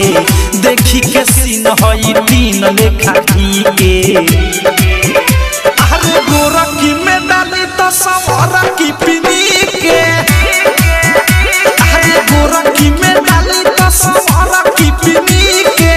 देखी के सीन हई तीन लेखा की के अरे गोरखी में डाली तो सवारा की पिनी के अरे गोरखी में डाली तो सवारा की पिनी के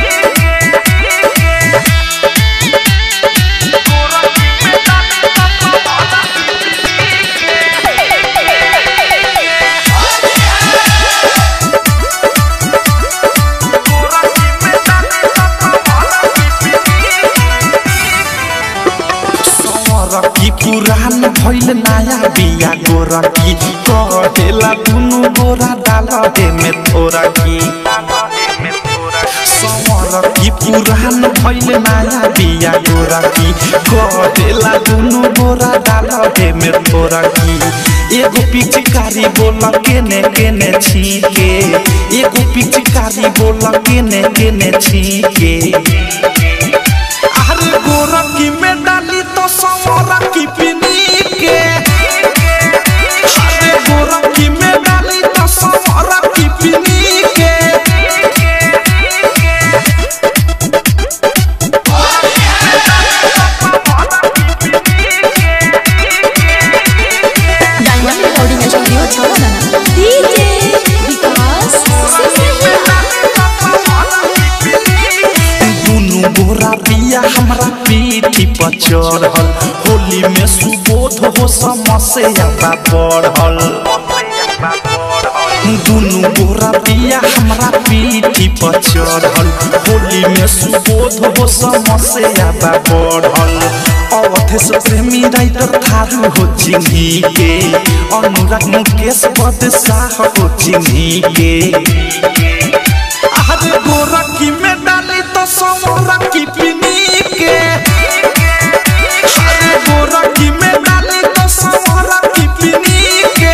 गोरकी पुरान भइल नया बिया गोरकी कहेला दुनु गोरा डाल हे में थोड़ा की समरकी पुरान भइल नया बिया गोरकी कहेला दुनु गोरा डाल हे में थोड़ा की एगो पिचकारी बोल केने केने छीके एगो पिचकारी बोल केने केने छीके अरे गोरखी में डाली तो सवरा की पिनी के अरे गोरखी में डाली तो सवरा की पिनी के डायमंड रिकॉर्डिंग स्टूडियो छौड़ा डीजे विकास दुनु गोरा पिया हमरा पीठी पर चढ़ल होली में सुबोध हो समस्या बा बढ़ल दुनु गोरा पिया हमरा पीठी पर चढ़ल होली में सुबोध हो समस्या बा बढ़ल अवधेश प्रेमी राइटर थारू हो चिन्ही के अनुराग मुकेश पद शाह हो चिन्ही के अरे गोरखी में डाली तो सवरा की पिनी के अरे गोरखी में डाली तो सवरा की पिनी के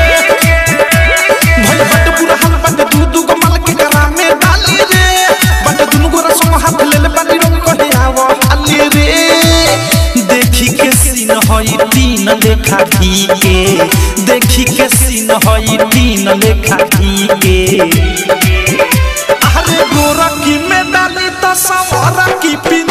भले बट पूरा हाल बट दू दू को माल के करा में डाली रे बट दुनु गोरा संग हाथ ले ले बाली रंग कहे आवा हाली रे देखी के सीन हई तीन लेखा की के देखी के सीन हई तीन लेखा की के अरे गोरखी में डाली तो सवरा की पी